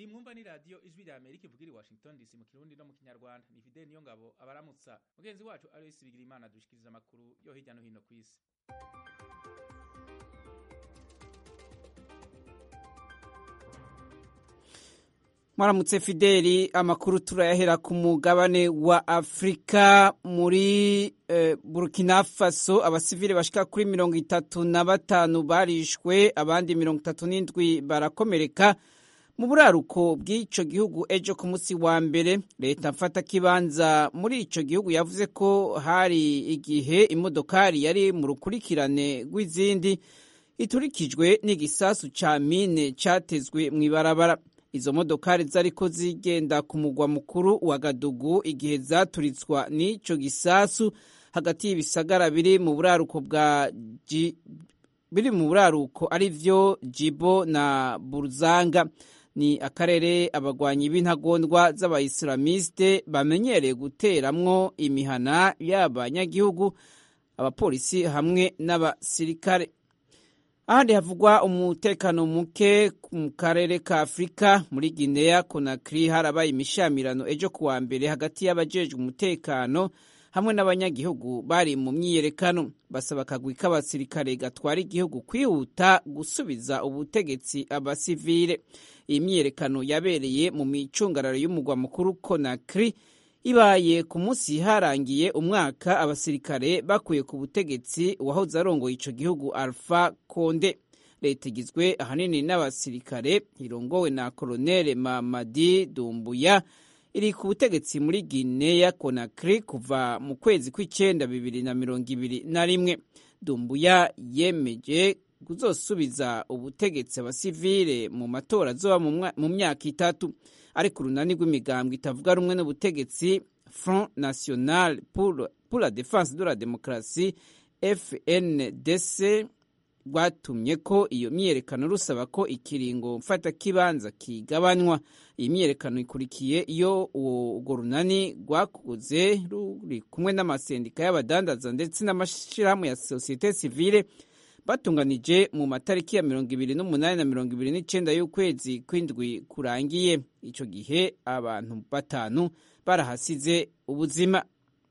iyi mwumva ni radiyo ijwi rya amerika ivugira i washington dc mu kirundi no mu kinyarwanda ni fideli niyo ngabo abaramutsa mugenzi wacu aloysi bigira imana dushikiriza amakuru yo hirya no hino ku isi mwaramutse fideli amakuru turayahera ku mugabane wa afurika muri eh, burkina faso abasivile bashika kuri mirongo itatu na batanu barishwe abandi mirongo itatu n'indwi barakomereka mu buraruko bw'ico gihugu ejo ku munsi wa mbere leta mfata kibanza muri ico gihugu yavuze ko hari igihe imodokari yari mu rukurikirane rw'izindi iturikijwe n'igisasu ca mine catezwe mw'ibarabara izo modokari zariko zigenda ku mugwa mukuru wa gadugu igihe zaturitswa n'ico gisasu hagati y'ibisagara biri mu buraruko bwa biri mu buraruko ari vyo jibo na buruzanga ni akarere abagwanyi b'intagondwa z'abayisilamiste bamenyereye guteramwo imihana y'abanyagihugu abapolisi hamwe n'abasirikare ahandi havugwa umutekano muke mu karere ka afurika muri guinea conakry harabaye imishamirano ejo kuwa mbere hagati y'abajejwe umutekano hamwe n'abanyagihugu bari mu myiyerekano basaba akagwi k'abasirikare gatwara igihugu kwihuta gusubiza ubutegetsi abasivile iyi myiyerekano yabereye mu micungararo y'umugwa mukuru conakry ibaye ku munsi harangiye umwaka abasirikare bakuye ku butegetsi uwahoze arongoye ico gihugu alpha konde leta igizwe ahanini n'abasirikare irongowe na koloneli mamadi dumbuya iri ku butegetsi muri guinea conakry kuva mu kwezi kw'icenda bibiri na mirongo ibiri na rimwe dumbuya yemeje kuzosubiza ubutegetsi abasivile mu matora azoba mu myaka itatu ariko urunani rw'imigambwe itavuga rumwe n'ubutegetsi front national pour, pour la défense de la démocratie fndc rwatumye ko iyo myiyerekano rusaba ko ikiringo mfatakibanza kigabanywa iyi myiyerekano ikurikiye iyo urwo runani rwakuze ruri kumwe n'amasendika y'abadandaza ndetse n'amashyirahamwe ya sosiyete sivile batunganije mu matariki ya mirongo ibiri n'umunani na mirongo ibiri n'icenda y'ukwezi kw'indwi kurangiye ico gihe abantu batanu barahasize ubuzima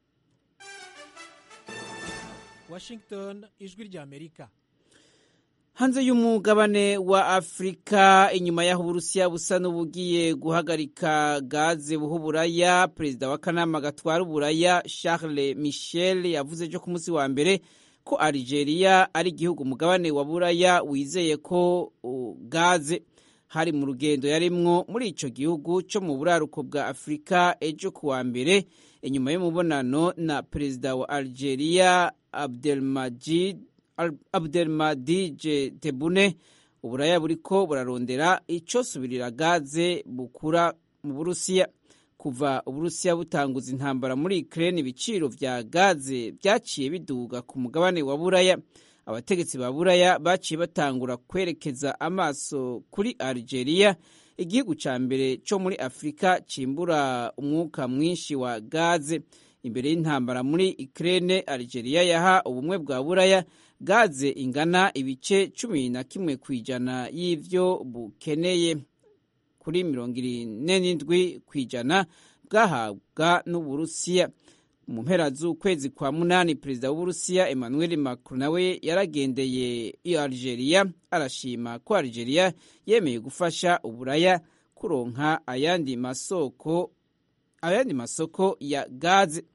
washington ijwi rya amerika hanze y'umugabane wa afurika inyuma y'aho uburusiya busa n'ubugiye guhagarika gaze buha uburaya perezida w'akanama gatwara uburaya charles michel yavuze ejo ku munsi wa mbere ko Algeria ari igihugu umugabane wa buraya wizeye ko uh, gaze hari mu rugendo yarimwo muri ico gihugu co mu buraruko bwa Afurika ejo kuwa mbere inyuma y'umubonano na perezida wa Algeria Abdelmajid Abdelmadid Tebboune uburaya buriko burarondera ico subirira gaze bukura mu Burusiya kuva uburusiya butanguza intambara muri Ukraine ibiciro vya gaze vyaciye biduga ku mugabane wa buraya abategetsi ba buraya baciye batangura kwerekeza amaso kuri Algeria igihugu ca mbere co muri Afrika cimbura umwuka mwinshi wa gaze imbere y'intambara muri Ukraine Algeria yaha ubumwe bwa buraya gaze ingana ibice cumi na kimwe kw'ijana y'ivyo bukeneye kuri mirongo ine n'indwi ku ijana bwahabwa n'uburusiya mu mpera z'ukwezi kwa munani perezida w'uburusiya emmanuel macron nawe yaragendeye iyo algeria arashima ko algeria yemeye gufasha uburaya kuronka ayandi masoko ayandi masoko ya gaze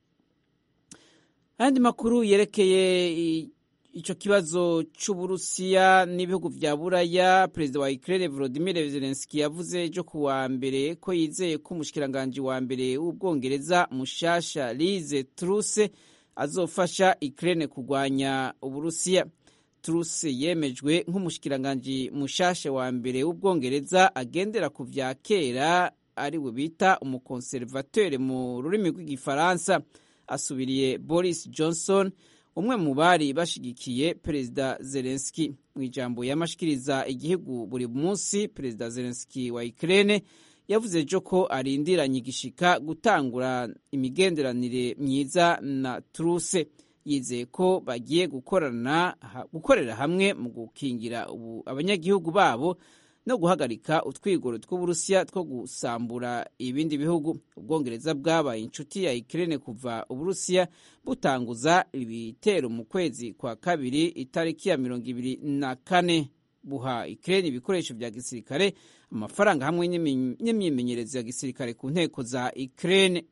ayandi makuru yerekeye ico kibazo c'uburusiya n'ibihugu vya buraya perezida wa ukraine volodimir zelenski yavuze ejo ku wa mbere ko yizeye ko umushikiranganji wa mbere w'ubwongereza mushasha lize truse azofasha ukraine kurwanya uburusiya truse yemejwe nk'umushikiranganji mushasha wa mbere w'ubwongereza agendera ku vya kera ariwe bita umukonservateur mu rurimi rw'igifaransa asubiriye boris johnson umwe mu bari bashigikiye perezida zelenski mu ijambo yamashikiriza igihugu buri munsi perezida zelenski wa ukraine yavuze ejo ko arindiranye igishika gutangura imigenderanire myiza na truse yizeye ko bagiye gukorana gukorera hamwe mu gukingira ubu abanyagihugu babo no guhagarika utwigoro tw'uburusiya two gusambura ibindi bihugu ubwongereza bwabaye inshuti ya Ukraine kuva uburusiya butanguza ibitero mu kwezi kwa kabiri itariki ya mirongo ibiri na kane buha Ukraine ibikoresho vya gisirikare amafaranga hamwe n'imyimenyerezo ya gisirikare ku nteko za Ukraine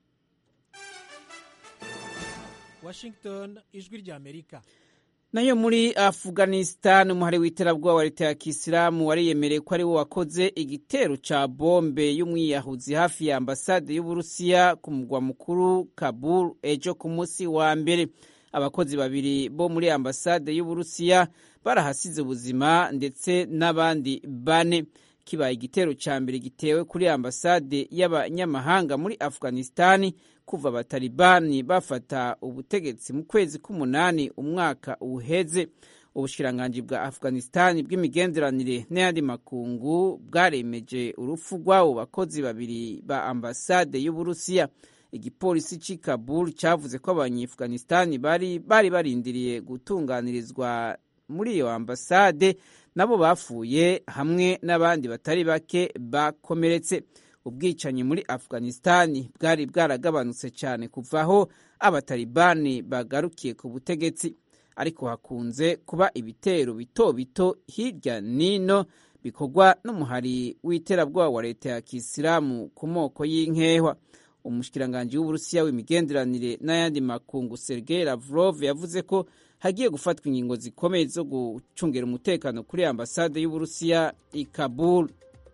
Washington ijwi rya Amerika nayo muri Afghanistan umuhari w'iterabwoba wa leta ya Kisilamu wariyemereye ko ari wo wakoze igitero ca bombe y'umwiyahuzi hafi ya ambasade y'Uburusiya ku mugwa mukuru Kabul ejo ku munsi wa mbere abakozi babiri bo muri ambasade y'Uburusiya barahasize ubuzima ndetse n'abandi bane kibaye igitero ca mbere gitewe kuri ambasade y'abanyamahanga muri Afghanistan kuva abatalibani bafata ubutegetsi mu kwezi k'umunani umwaka uheze ubushikiranganji bwa afghanistan bw'imigenderanire n'ayandi makungu bwaremeje urupfu rw'abo bakozi babiri ba ambasade y'uburusiya igipolisi c'i kabul cyavuze ko abanyeafghanistan bari bari barindiriye gutunganirizwa muri iyo ambasade nabo bapfuye hamwe n'abandi batari bake bakomeretse ubwicanyi muri afghanistan bwari bwaragabanutse cyane kuvaho abatalibani bagarukiye ku butegetsi ariko hakunze kuba ibitero bito bito hirya n'ino bikorwa n'umuhari w'iterabwoba wa leta ya kisilamu ku moko y'inkehwa umushikiranganji w'uburusiya w'imigenderanire n'ayandi makungu sergei lavrov yavuze ko hagiye gufatwa ingingo zikomeye zo gucungira umutekano kuri ambasade y'uburusiya i kabul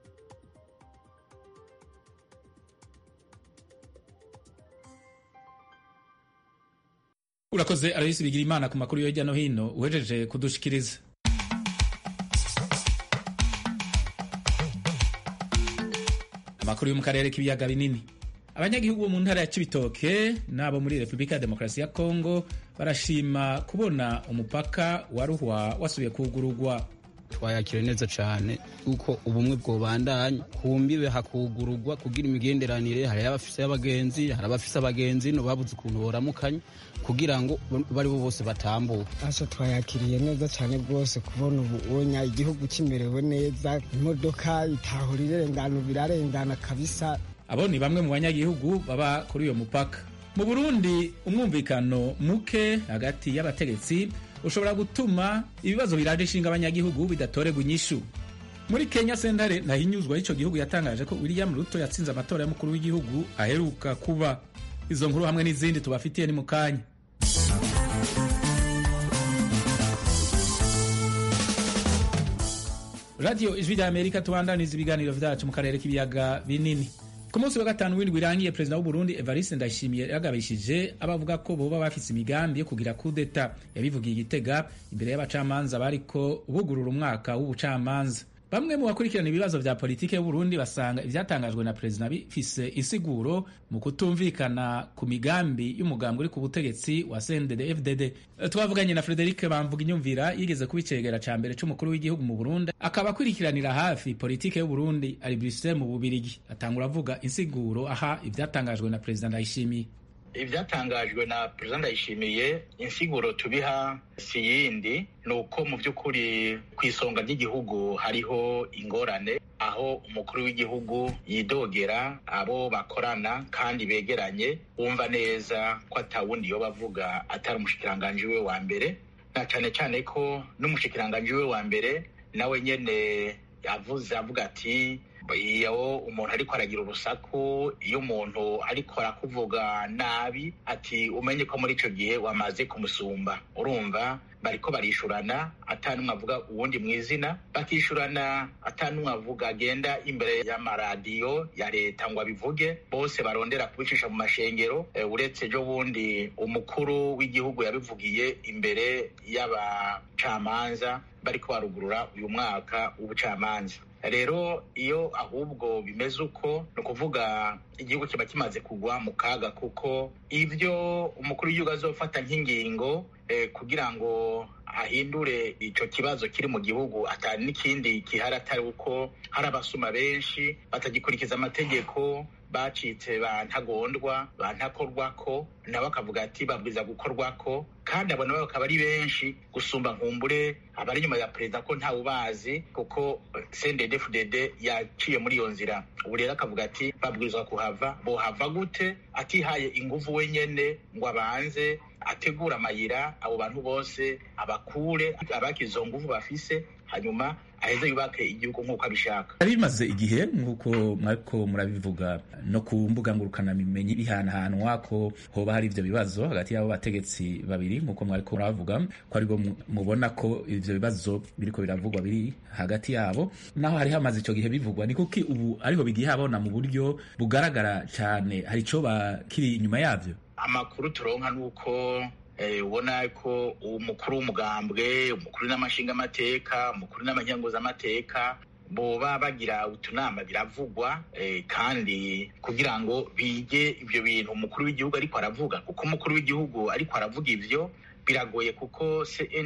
urakoze arayisi bigira imana ku makuru yo hirya no hino uhejeje kudushikiriza amakuru yo mu karere k'ibiyaga binini abanyagihugu bo mu ntara ya cibitoke n'abo muri repubulika ya demokarasi ya kongo barashima kubona umupaka wa ruhwa wasubiye kugurugwa twayakira neza cyane kuko ubumwe bwobandanya ku mbibe hakugururwa kugira imigenderanire hari abafise abagenzi hari abafise abagenzi no babuze ukuntu boramukanya kugira ngo bari bo bose batambuke asa twayakiriye neza cyane rwose kubona ubunya igihugu kimerewe neza imodoka itahura irengana birarengana kabisa abo ni bamwe mu banyagihugu baba kuri uyo mupaka mu burundi umwumvikano muke hagati y'abategetsi ushobora gutuma ibibazo biraje ishinga abanyagihugu bidatorerwa inyishu muri kenya sentare ntahinyuzwa y'icyo gihugu yatangaje ko william ruto yatsinze amatora y'umukuru w'igihugu aheruka kuba izo nkuru hamwe n'izindi tubafitiye ni mu kanya radiyo ijwi rya amerika tubandaniza ibiganiro vyacu mu karere k'ibiyaga binini ku munsi wa gatanu w'indwi irangiye perezida w'uburundi evariste ndayishimiye yagabishije abavuga ko boba bafise imigambi yo kugira kudeta yabivugiye igitega imbere y'abacamanza bariko bugurura umwaka w'ubucamanza bamwe mu bakurikirana ibibazo vya politike y'uburundi basanga ivyatangajwe na perezida bifise insiguro mu kutumvikana ku migambi y'umugambi uri ku butegetsi wa cndd fdd twavuganye na frederic bamvuga inyumvira yigeze kuba icegera ca mbere c'umukuru w'igihugu mu burundi akaba akurikiranira hafi politike y'uburundi ari bruxelles mu bubirigi atangura avuga insiguro aha ivyatangajwe na perezida ndayishimiye ibyatangajwe na perezida ndayishimiye insiguro tubiha si yindi ni uko mu by'ukuri ku isonga ry'igihugu hariho ingorane aho umukuru w'igihugu yidogera abo bakorana kandi begeranye wumva neza ko atawundi yo bavuga atari umushikiranganji we wa mbere na cyane cyane ko n'umushikiranganji we wa mbere nawe nyene avuze avuga ati iyo umuntu ariko aragira urusaku iyo umuntu ariko arakuvuga nabi ati umenye ko muri icyo gihe wamaze kumusumba urumva bariko barishurana atanumwe avuga uwundi mu izina bakishurana atanumwe avuga agenda imbere y'amaradiyo ya leta ngo abivuge bose barondera kubicisha mu mashengero uretse ejo bundi umukuru w'igihugu yabivugiye imbere y'abacamanza bariko barugurura uyu mwaka w'ubucamanza rero iyo ahubwo bimeze uko ni ukuvuga igihugu kiba kimaze kugwa mu kaga kuko ibyo umukuru w'igihugu azofata nk'ingingo kugira ngo ahindure icyo kibazo kiri mu gihugu atari n'ikindi gihari atari uko hari abasuma benshi batagikurikiza amategeko bacitse ba ntagondwa ba ntakorwako nabo akavuga ati babwiza gukorwako kandi abo nabo bakaba ari benshi gusumba nkumbure abari inyuma ya perezida ko ntawe ubazi kuko cndd yaciye muri iyo nzira ubu rero akavuga ati babwirizwa kuhava bohava gute atihaye inguvu wenyene ngo abanze ategura amayira abo bantu bose abakure abakize izo nguvu bafise hanyuma aheze yubake igihugu nk'uko abishaka bimaze igihe nk'uko mwariko murabivuga no ku mbuga ngurukanabimenyi bihanahanwa ko hoba hari ivyo bibazo hagati y'abo bategetsi babiri nk'uko mwariko muravuga ko aribwo mubona ko ivyo bibazo biriko biravugwa biri hagati yabo naho hari hamaze ico gihe bivugwa ni kuki ubu ariho bigiye habona mu buryo bugaragara cane hari ico kiri inyuma yavyo amakuru turonka nuko ubona ko umukuru w'umugambwe umukuru n'amashingamateka umukuru n'amanyanguzamateka boba bagira utunama biravugwa kandi kugira ngo bige ibyo bintu umukuru w'igihugu ariko aravuga kuko umukuru w'igihugu ariko aravuga ivyo biragoye kuko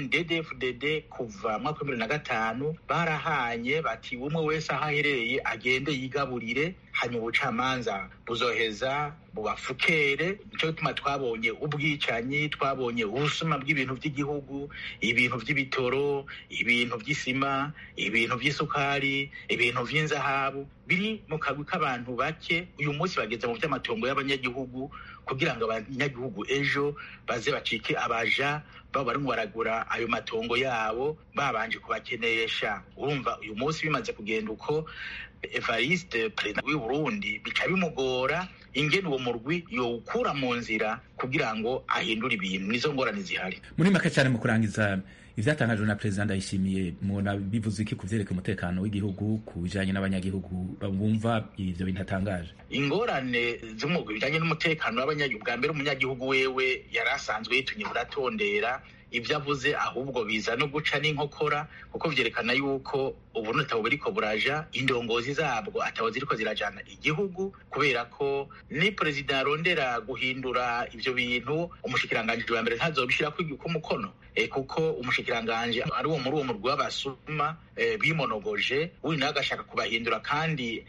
CNDD-FDD kuva mwaka wa bibiri na gatanu barahanye bati umwe wese aho aherereye agende yigaburire hanyuma ubucamanza buzoheza bubafukere nicyo gituma twabonye ubwicanyi twabonye ubusuma bw'ibintu by'igihugu ibintu by'ibitoro ibintu by'isima ibintu by'isukari ibintu by'inzahabu biri mu kagwi k'abantu bake uyu munsi bageze mu by'amatongo y'abanyagihugu kugira ngo abanyagihugu ejo baze bacike abaja baba barimo baragura ayo matongo yabo babanje kubakenesha urumva uyu munsi bimaze kugenda uko evariste perezida w'i burundi bica bimugora ingene uwo murwi yowukura mu nzira kugira ngo ahindure ibintu nizo ngorane zihari muri make cyane mu kurangiza ivyatangajwe na perezida ndayishimiye mubona bivuze iki ku vyerekeye umutekano w'igihugu ku bijanye n'abanyagihugu bumva ivyo bintu atangaje ingorane z'umugwi bijanye n'umutekano w'abanyagihugu bwa mbere umunyagihugu wewe yari asanzwe yitunye buratondera ibyo avuze ahubwo biza no guca n'inkokora kuko vyerekana yuko ubu nutabo buriko buraja indongozi zabwo atabo ziriko zirajana igihugu kubera ko ni perezida arondera guhindura ivyo bintu umushikiranganji wa mbere ntazobishirako umukono e, kuko umushikiranganji ari uwo muri uwo murwi w'abasuma e, bimonogoje uyu nawe agashaka kubahindura kandi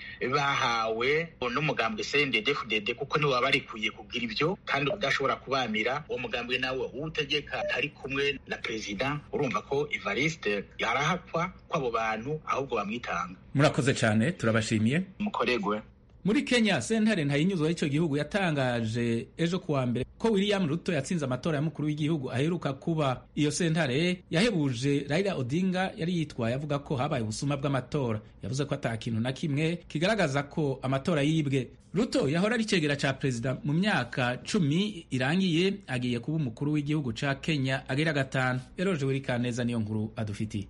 bahawe n'umugambwe CNDD-FDD kuko niwe wabarikuye kugira ivyo kandi udashobora kubamira uwo mugambwe nawe uwutegeka ntari kumwe na perezida urumva ko Evariste yarahakwa kw'abo bantu ahubwo bamwitanga murakoze cyane turabashimiye mukoregwe muri kenya sentare ntayinyuzwa y'icyo gihugu yatangaje ejo kuwa mbere ko william ruto yatsinze amatora y'umukuru w'igihugu aheruka kuba iyo sentare yahebuje raila odinga yari yitwaye avuga ko habaye ubusuma bw'amatora yavuze ko ata kintu na kimwe kigaragaza ko amatora yibwe ruto yahora ari icegera ca perezida mu myaka cumi irangiye agiye kuba umukuru w'igihugu ca kenya agira gatanu eroje wirikaneza niyo nkuru adufitiye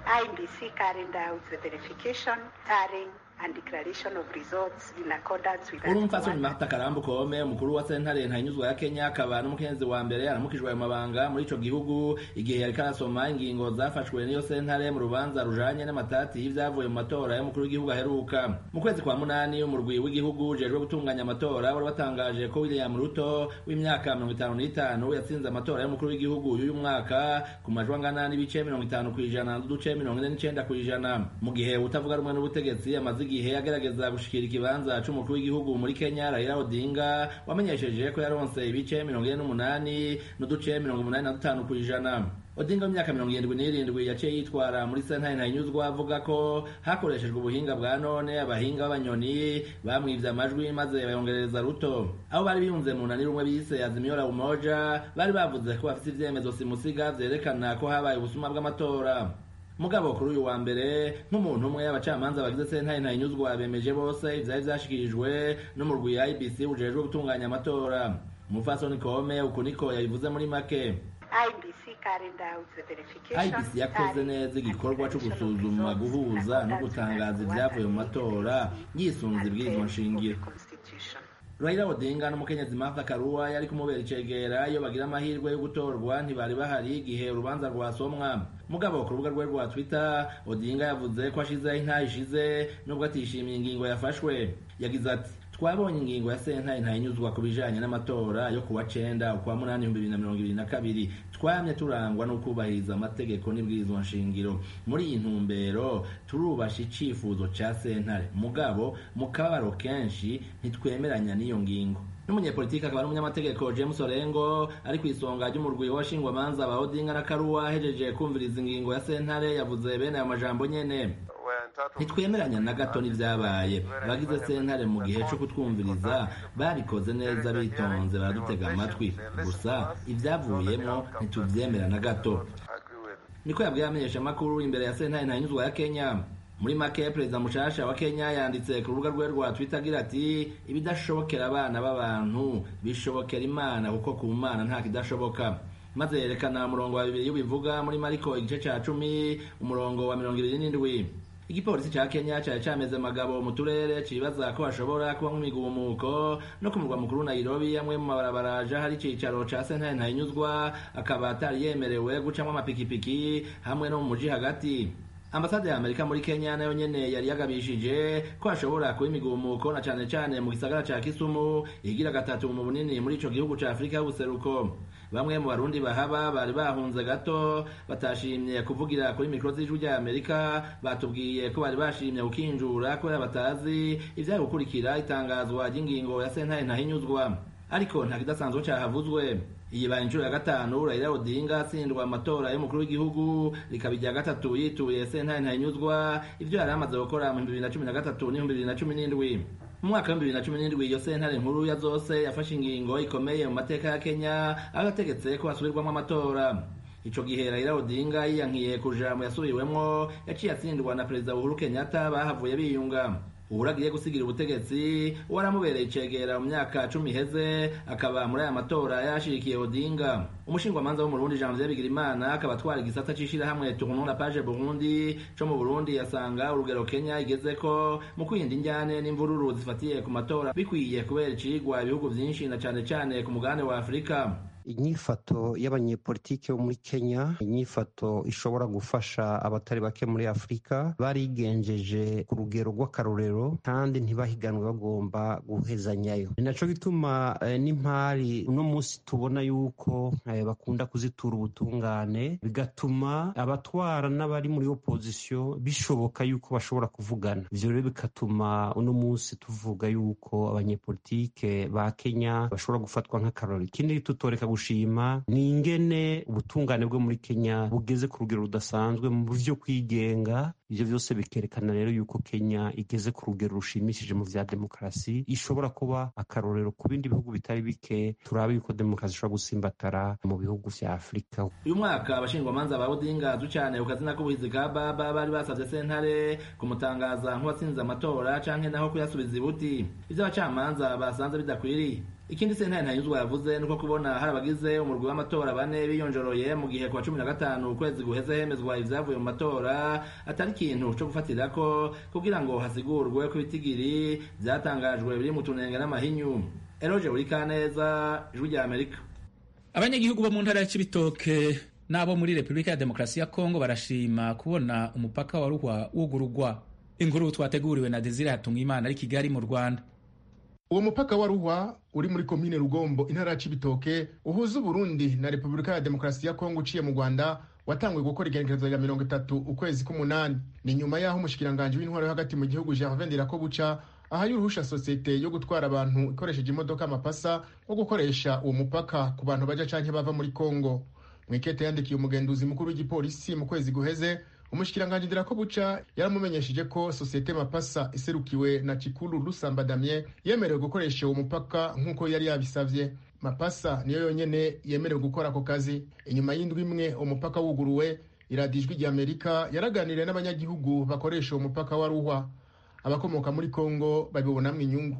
IBC carried out the verification, tallying, and declaration of results in accordance with urumfasoni marta karambu kome umukuru wa sentare ntanyuzwa ya kenya akaba n'umukenyezi wa mbere aramukijwe ayo mabanga muri ico gihugu igihe yariko arasoma ingingo zafashwe n'iyo sentare mu rubanza rujanye n'amatati y'ivyavuye mu matora y'umukuru w'igihugu aheruka mu kwezi kwa munani umurwi w'igihugu ujejwe gutunganya amatora wari watangaje ko william ruto w'imyaka mirongo itanu n'itanu yatsinze amatora y'umukuru w'igihugu y'uyu mwaka ku majwi angana n'ibice mirongo itanu kw'ijana n'uduce mirongo ine n'icenda kw'ijana mu gihe utavuga rumwe n'ubutegetsi amaze igihe agerageza gushikira ikibanza c'umukuru w'igihugu muri Kenya Raila Odinga wamenyesheje ko yaronse ibice mirongo ine n'umunani n'uduce mirongo umunani na dutanu kw'ijana Odinga w'imyaka mirongo irindwi n'irindwi yaciye yitwara muri sentare ntayinyuzwa avuga ko hakoreshejwe ubuhinga bwa none abahinga b'abanyoni bamwivye amajwi maze bayongereza ruto abo bari biyunze mu nani rumwe bise Azimio la Umoja bari bavuze ko bafise ivyemezo simusiga vyerekana ko habaye ubusuma bw'amatora mugabo kuri uyu wa mbere nk'umuntu umwe abacamanza bagize sentare ntayinyuzwa bemeje bose ivyari vyashikirijwe n'umurwi ya IBC ujejwe gutunganya amatora umupfasoni kome uku niko yabivuze muri make IBC carried out the verification, IBC yakoze neza igikorwa cyo gusuzuma guhuza no gutangaza ibyavuye mu matora yisunze ibwirizwa nshingiro Raila Odinga n'umukenyezi Martha Karua yari kumubera icegera iyo bagira amahirwe yo gutorwa ntibari bahari igihe urubanza rwasomwa mugabo ku rubuga rwe rwa Twitter Odinga yavuze ko ashizeho intaha ishize nubwo atishimiye ingingo yafashwe yagize ati twabonye ingingo ya sentare ntayinyuzwa ku bijanye n'amatora yo kuwa cenda ukwa munani ibihumbi bibiri na mirongo ibiri na kabiri twamye turangwa no kubahiriza amategeko n'ibwirizwa nshingiro muri iyi ntumbero turubasha icifuzo ca sentare mugabo mu kababaro kenshi ntitwemeranya n'iyo ngingo n'umunyepolitiki akaba ari umunyamategeko james orengo ari ku isonga ry'umurwi w'abashingwamanza ba odinga na karuwa ahejeje kumviriza ingingo ya sentare yavuze bene ayo majambo nyene ntitwemeranya na gato n'ivyabaye abagize sentare mu gihe co kutwumviriza babikoze neza bitonze baradutega amatwi gusa ivyavuyemwo ntituvyemera na gato niko yabwiye amenyeshamakuru imbere ya sentare ntanyuzwa ya kenya muri make perezida mushasha wa kenya yanditse ku rubuga rwe rwa twitter agira ati ibidashobokera abana b'abantu bishobokera imana kuko ku mana nta kidashoboka maze yerekana umurongo wa bibiri w'ibivuga muri mariko igice ca cumi umurongo wa mirongo ibiri n'indwi igipolisi ca kenya cari cameze magabo mu turere cibaza ko hashobora kuba nk'imigumuko no ku murwa mukuru nairobi amwe mu mabarabara aja hari icicaro ca sentare ntayinyuzwa akaba atari yemerewe gucamwo amapikipiki hamwe no mu muji hagati ambasade ya amerika muri kenya nayo nyene yari yagabishije ko hashobora kuba imigumuko na cane cane mu gisagara ca kisumu igira gatatu mu bunini muri ico gihugu ca afurika y'ubuseruko bamwe mu barundi bahaba bari bahunze gato batashimye kuvugira kuri mikoro z'ijwi rya amerika batubwiye ko bari bashimye gukinjura kubera batazi ivyari gukurikira itangazwa ry'ingingo ya sentare ntahinyuzwa ariko nta kidasanzwe cahavuzwe iyi baye inshuro ya gatanu Raila Odinga atsindwa amatora y'umukuru w'igihugu rikaba irya gatatu yituye sentare ntahinyuzwa ivyo yari amaze gukora mu bibiri na cumi na gatatu n'ibihumbi bibiri na cumi n'indwi mu mwaka w'ibihumbi bibiri na cumi n'indwi iyo sentare nkuru ya zose yafashe ingingo ikomeye mu mateka ya kenya aho yategetse ko hasubirwamo amatora ico gihe Raila Odinga yiyankiye kuja mu yasubiwemwo yaciye atsindwa na perezida Uhuru Kenyatta bahavuye biyunga uhuru agiye gusigira ubutegetsi waramubereye icegera mu myaka cumi iheze akaba muri aya matora yashirikiye odinga umushingwamanza wo mu burundi janvier bigirimana akaba atwara igisata c'ishirahamwe tournon la page burundi co mu burundi yasanga urugero kenya igezeko mu kwirinda injyane n'imvururu zifatiye ku matora bikwiye kubera icigwa ibihugu vyinshi na cane cane ku mugabane wa afurika inyifato y'abanyepolitike bo muri kenya inyifato ishobora gufasha abatari bake muri afurika barigenjeje ku rugero rw'akarorero kandi ntibahiganwe bagomba guhezanyayo ni naco gituma eh, n'impari uno munsi tubona yuko eh, bakunda kuzitura ubutungane bigatuma abatwara n'abari muri opozisiyo bishoboka yuko bashobora kuvugana ivyo rero bigatuma uno munsi tuvuga yuko abanyepolitike ba kenya bashobora gufatwa nk'akarorero ikindi tutoreka gushima ni ingene ubutungane bwo muri kenya bugeze ku rugero rudasanzwe mu buryo kwigenga ivyo vyose bikerekana rero yuko kenya igeze ku rugero rushimishije mu vya demokarasi ishobora kuba akarorero ku bindi bihugu bitari bike turaba yuko demokarasi ishobora gusimbatara mu bihugu vya afurika uyu mwaka abashingwamanza ba odinga ducane ku kazina k'ubuhizi ka baba bari basavye sentare kumutangaza nk'uwatsinze amatora canke naho kuyasubiza ibuti ivyo abacamanza basanze bidakwiriye ikindi sentare ntanyuzwa yavuze nuko kubona hari abagize umurwi w'amatora bane biyonjoroye mu gihe kwa cumi na gatanu ukwezi guheze hemezwa ivyavuye mu matora atari ikintu co gufatirako kugira ngo hasigurwe ko ibitigiri vyatangajwe biri mu tunenge n'amahinyu eroje buri kaneza ijwi rya amerika abanyagihugu bo mu ntara ya cibitoke n'abo muri repubulika ya demokarasi ya kongo barashima kubona umupaka wa ruhwa wugurugwa inkuru twateguriwe na desire hatungimana ari kigali mu rwanda uwo mupaka wa ruhwa uri muri komine rugombo intara ya cibitoke uhuza uburundi na repubulika ya demokarasi ya kongo uciye mu rwanda watanguye gukora igenekerezo rya mirongo itatu ukwezi k'umunani ni nyuma y'aho umushikiranganji w'intwaro yo hagati mu gihugu gervin ndirakobuca ahaye uruhusha sosiyete yo gutwara abantu ikoresheje imodoka amapasa wo gukoresha uwo mupaka ku bantu baja canke bava muri kongo mwikete yandikiye umugenduzi mukuru w'igipolisi mu kwezi guheze umushikiranganji ndirakobuca yaramumenyesheje ko sosiyete mapasa iserukiwe na cikuru rusamba damien yemerewe gukoresha uwo mupaka nk'uko yari yabisavye mapasa niyo yonyene yemerewe gukora ako kazi inyuma y'indwi imwe umupaka wuguruwe iradiyo ijwi rya amerika yaraganiriye n'abanyagihugu bakoresha uwo mupaka wa ruhwa abakomoka muri kongo babibonamwo inyungu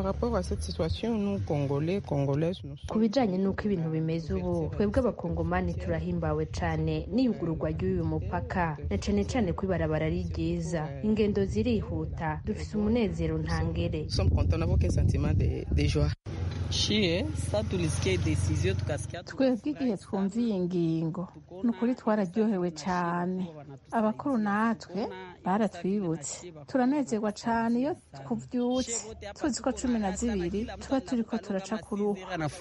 ku bijanye n'uko ibintu bimeze ubu twebwe abakongomani turahimbawe cane n'iyugururwa ry'uyu mupaka na cane cane ko ibarabara ari ryiza ingendo zirihuta dufise umunezero ntangere twebwe igihe twumva iyi ngingo ni ukuri twararyohewe cyane abakuru natwe baratwibutse turanezerwa cyane iyo tubyutse tuzi ko cumi na zibiri tuba turi ko turaca ku ruhu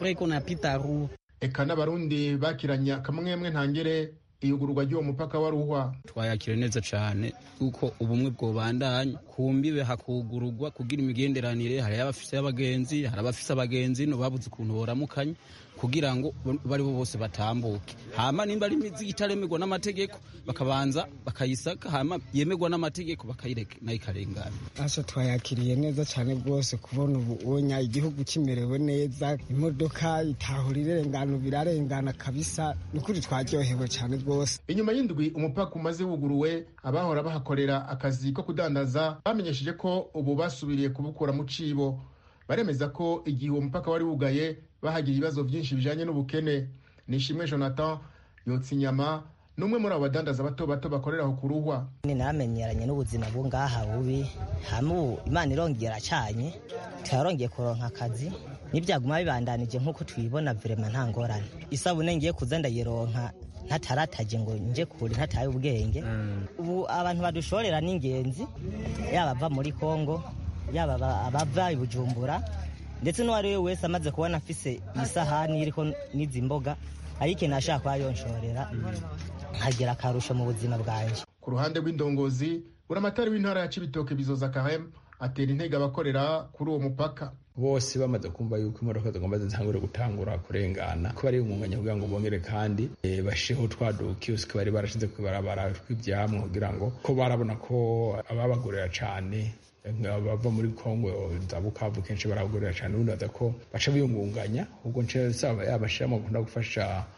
eka n'abarundi bakiranye akamwemwe ntangere iyugururwa ry'uwo mupaka wa ruhwa twayakira neza cyane kuko ubumwe bwobandanya ku mbibe hakugururwa kugira imigenderanire hari abafise abagenzi hari abafise abagenzi no babuze ukuntu boramukanya kugira ngo bari bo bose batambuke hama nimba ari imizigo itaremerwa n'amategeko bakabanza bakayisaka hama yemerwa n'amategeko bakayireka nayo ikarengana asa twayakiriye neza cyane rwose kubona ubu onya igihugu kimerewe neza imodoka itahura irengana birarengana kabisa ni ukuri twaryohewe cyane rwose inyuma y'indwi umupaka umaze wuguruwe abahora bahakorera akazi ko kudandaza bamenyesheje ko ubu basubiriye kubukura mu cibo baremeza ko igihe uwo mupaka wari wugaye bahagira ibibazo byinshi bijanye n'ubukene nishimwe jonathan yotsa inyama n'umwe muri abo badandaza bato bato bakorera aho ku ruhwa namenyeranye n'ubuzima bwo ngaha bubi hamu imana irongera acanye turarongeye kuronka akazi n'ibyaguma bibandanije nk'uko tubibona vrema nta ngorane isabune ngiye kuza ndayironka ntatarataje ngo nje kure ntataye ubwenge ubu abantu badushorera n'ingenzi yaba ava muri kongo yaba abava i bujumbura ndetse n'uwo ari we wese amaze kubona afise isahani iriko n'izi mboga ariko nashaka kuba yonshorera nkagira akarusho mu buzima bwanjye ku ruhande rw'indongozi buramatari w'intara ya cibitoke bizoza kahem atera intege abakorera kuri uwo mupaka bose bamaze kumva yuko imodoka zigomba zitangure gutangura kurengana ko bari umwanya kugira ngo bongere kandi e, bashiho twa dukiyosike bari barashize kwibarabara tw'ivyamwa kugira ngo ko barabona ko ababagurira cane bava muri kongo za bukavu kenshi baragurira cyane ubundi baza ko baca biyungunganya ubwo nce saba yabashiramo gukunda gufasha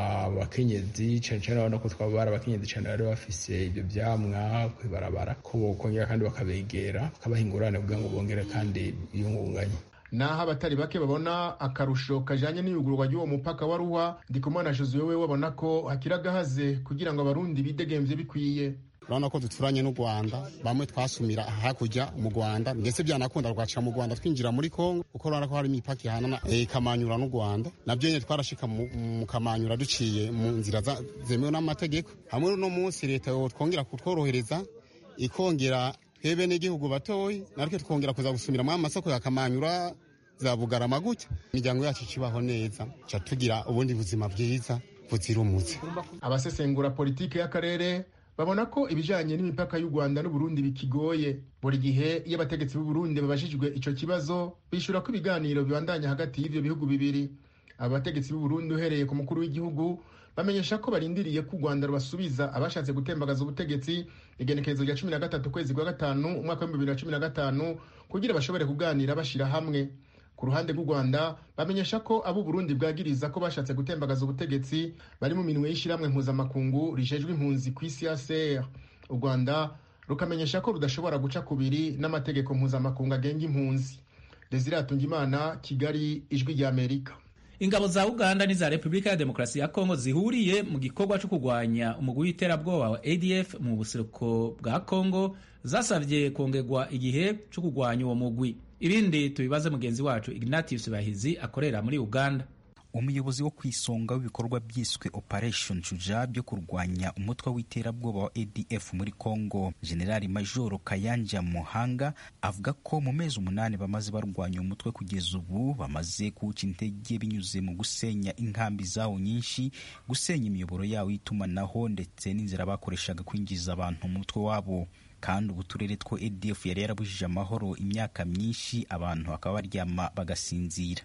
abakenyezi cyane cyane urabona ko twaba bari abakenyezi cyane bari bafise ibyo vyamwa kwibarabara ko bokongera kandi bakabegera bakabaha ingurane kugira ngo bongere kandi biyungunganye naho abatari bake babona akarusho kajanye n'iyugururwa ry'uwo mupaka wa ruhwa ndikumana josuwe we babona ko hakiri agahaze kugira ngo abarundi bidegemvye bikwiye urabona ko duturanye n'u rwanda bamwe twasumira hakurya mu rwanda ndetse byanakunda rwaca mu rwanda twinjira muri kongo kuko urabona ko hari imipaka ihanana ikamanyura n'u rwanda nabyo nyine twarashika mu kamanyura duciye mu nzira zemewe n'amategeko hamwe no munsi leta twongera kutworohereza ikongera twebwe n'igihugu batoyi natwe twongera kuza gusumira mu amasoko ya kamanyura za bugarama gutya imiryango yacu ikibaho neza ca tugira ubundi buzima bwiza buzira umuze abasesengura politike y'akarere babona ko ibijanye n'imipaka y'u Rwanda n'Uburundi bikigoye buri gihe iyo abategetsi b'u Burundi babajijwe ico kibazo bishura ko ibiganiro bibandanya hagati y'ivyo bihugu bibiri aba bategetsi b'u Burundi uhereye ku mukuru w'igihugu bamenyesha ko barindiriye ko u Rwanda rubasubiza abashatse gutembagaza ubutegetsi igenekerezo rya cumi na gatatu kwezi kwa gatanu umwaka w'ibihumbi bibiri na cumi na gatanu kugira bashobore kuganira bashira hamwe ku ruhande rw'u Rwanda bamenyesha ko abo Burundi bwagiriza ko bashatse gutembagaza ubutegetsi bari mu minwe y'ishiramwe mpuzamakungu rijejwe impunzi ku isi ACR u Rwanda rukamenyesha ko rudashobora guca kubiri n'amategeko mpuzamakungu agenga impunzi Desire Atungimana Kigali ijwi rya Amerika ingabo za uganda n'iza repubulika ya demokarasi ya kongo zihuriye mu gikorwa cyo kurwanya umugwi w'iterabwoba wa adf mu buseruko bwa kongo zasabye kongerwa igihe cyo kurwanya uwo mugwi ibindi tubibaze mugenzi wacu ignatius bahizi akorera muri uganda umuyobozi wo ku isonga w'ibikorwa byiswe operation shuja byo kurwanya umutwe w'iterabwoba wa adf muri congo generali majoro kayanja muhanga avuga ko mu mezi umunani bamaze barwanya umutwe kugeza ubu bamaze kuwuca intege binyuze mu gusenya inkambi zawo nyinshi gusenya imiyoboro yawo y'itumanaho ndetse n'inzira bakoreshaga kwinjiza abantu mu mutwe wabo kandi ubu turere two adf yari yarabujije amahoro imyaka myinshi abantu bakaba baryama bagasinzira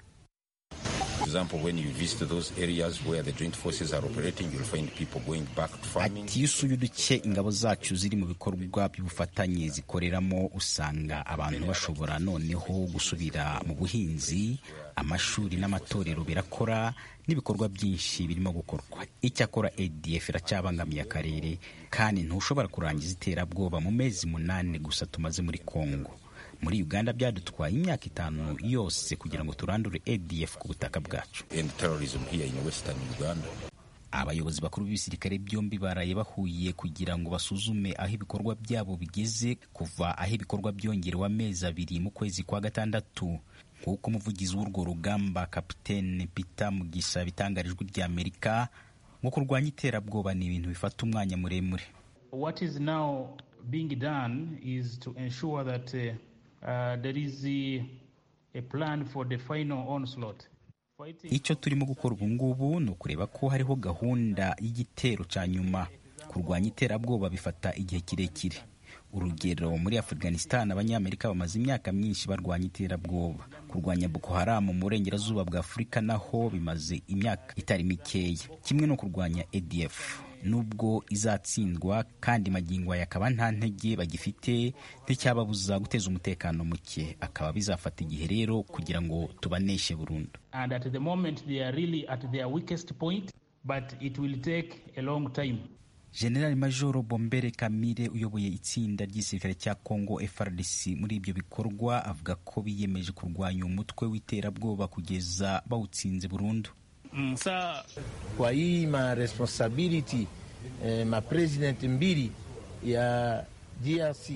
ati iyo usuye uduce ingabo zacu ziri mu bikorwa by'ubufatanye zikoreramo usanga abantu bashobora noneho gusubira mu buhinzi amashuri n'amatorero birakora n'ibikorwa byinshi birimo gukorwa icyakora adf iracyabangamiye akarere kandi ntushobora kurangiza iterabwoba mu mezi munani gusa tumaze muri congo muri uganda byadutwaye imyaka itanu yose kugira ngo turandure adf ku butaka bwacu abayobozi bakuru b'ibisirikare byombi baraye bahuye kugira ngo basuzume aho ibikorwa byabo bigeze kuva aho ibikorwa byongerewe amezi abiri mu kwezi kwa gatandatu nk'uko umuvugizi w'urwo rugamba kapitene peter mugisha bitangarijwe ry'amerika ngo kurwanya iterabwoba ni ibintu bifata umwanya muremure what is now being done is to ensure that uh, uh, there is a, a plan for the final onslaught icyo turimo gukora ubu ngubu ni ukureba ko hariho gahunda y'igitero cya nyuma kurwanya iterabwoba bifata igihe kirekire urugero muri afghanistan abanyamerika bamaze imyaka myinshi barwanya iterabwoba kurwanya boko haramu mu burengerazuba bwa afurika naho bimaze imyaka itari mikeya kimwe no kurwanya adf nubwo izatsindwa kandi magingo aya akaba nta ntege bagifite nticyababuza guteza umutekano muke akaba bizafata igihe rero kugira ngo tubaneshe burundu and at the moment they are really at their weakest point but it will take a long time generali majoro bombere kamire uyoboye itsinda ry'igisirikare cya congo frdc muri ibyo bikorwa avuga ko biyemeje kurwanya umutwe w'iterabwoba kugeza bawutsinze burundu Msa kwa hii ma responsibility eh, ma president mbili ya DRC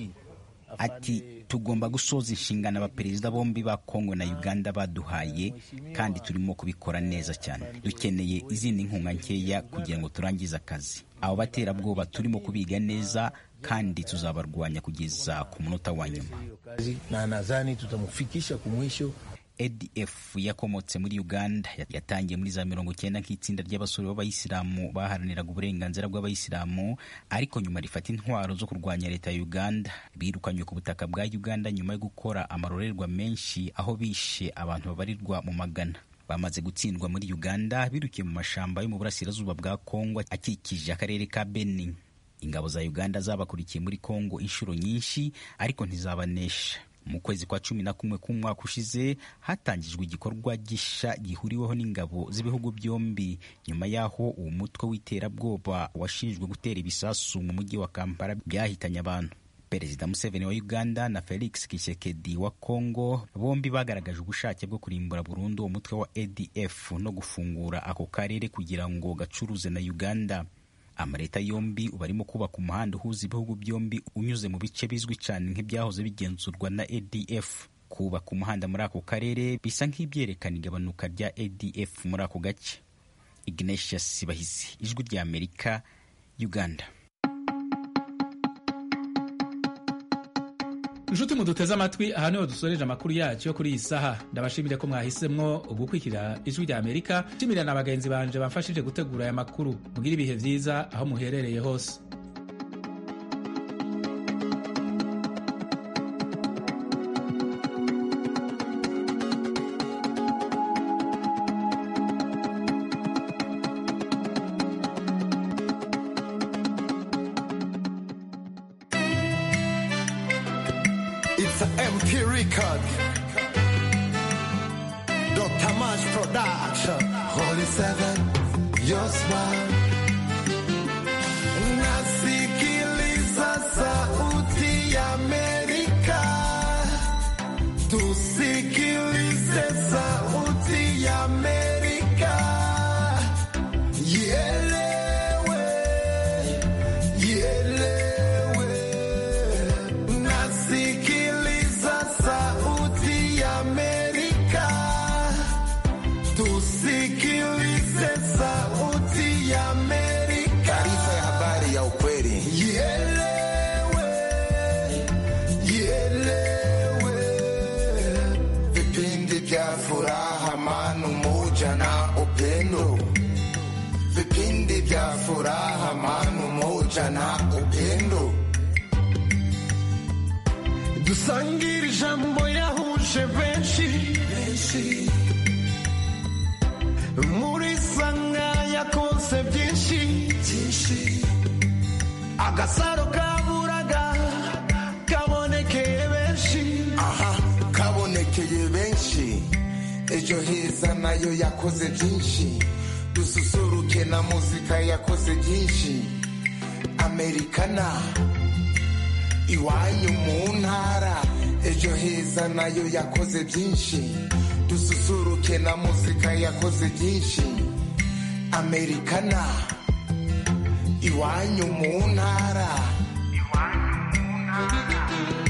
ati tugomba gusoza inshingano abaperezida bombi ba kongo na uganda baduhaye kandi turimo kubikora neza cyane dukeneye izindi nkunga nkeya kugira ngo turangize akazi abo baterabwoba turimo kubiga neza kandi tuzabarwanya kugeza ku munota wa nyuma na nadhani tutamufikisha kumwisho adf yakomotse muri uganda yatangiye muri za mirongo icyenda nk'itsinda ry'abasore b'abayisilamu baharaniraga uburenganzira bw'abayisilamu ariko nyuma rifata intwaro zo kurwanya leta ya uganda birukanywe ku butaka bwa uganda nyuma yo gukora amarorerwa menshi aho bishe abantu babarirwa mu magana bamaze gutsindwa muri uganda birukiye mu mashamba yo mu burasirazuba bwa kongo akikije akarere ka beni ingabo za uganda zabakurikiye muri kongo inshuro nyinshi ariko ntizabanesha mu kwezi kwa cumi na kumwe k'umwaka ushize hatangijwe igikorwa gisha gihuriweho n'ingabo z'ibihugu byombi nyuma y'aho uwo mutwe w'iterabwoba washinjwe gutera ibisasu mu mujyi wa kampala byahitanye abantu perezida museveni wa uganda na felix kisekedi wa congo bombi bagaragaje ubushake bwo kurimbura burundu uwo mutwe wa adf no gufungura ako karere kugira ngo gacuruze na uganda amaleta yombi ubu arimo kubaka umuhanda uhuza ibihugu byombi unyuze mu bice bizwi cyane nk'ibyahoze bigenzurwa na adf kubaka umuhanda muri ako karere bisa nk'ibyerekana igabanuka rya adf muri ako gace ignatius bahizi ijwi rya amerika uganda inshuti muduteze amatwi aha niho dusoreje amakuru yacu yo kuri iyi saha ndabashimire ko mwahisemwo gukurikira ijwi rya amerika nshimira na bagenzi banje bamfashije gutegura aya makuru mugire ibihe byiza aho muherereye hose It's a MP record. Dr. Mash Production. Holy Seven, your smile. Nasikiliza sauti ya Amerika. Tusikilize sauti ya Amerika. Ielewe, ielewe. Nasikiliza sauti ya Amerika. Tusikilize sauti ya Amerika. Taarifa ya habari ya ukweli. Ielewe, ielewe. Vipindi vya furaha, amani, umoja na upendo. Vipindi vya furaha, amani, umoja na upendo. dusangire ijambo yahuje benshi muri sanga yakoze byinshi agasaro kaburaga kabonekeye benshi aha kabonekeye benshi ejo heza nayo yakoze byinshi dususuruke na muzika yakoze byinshi amerikana iwanyu mu ntara ejo heza nayo yakoze byinshi dususuruke na muzika yakoze byinshi amerikana iwanyu mu ntara iwanyu mu ntara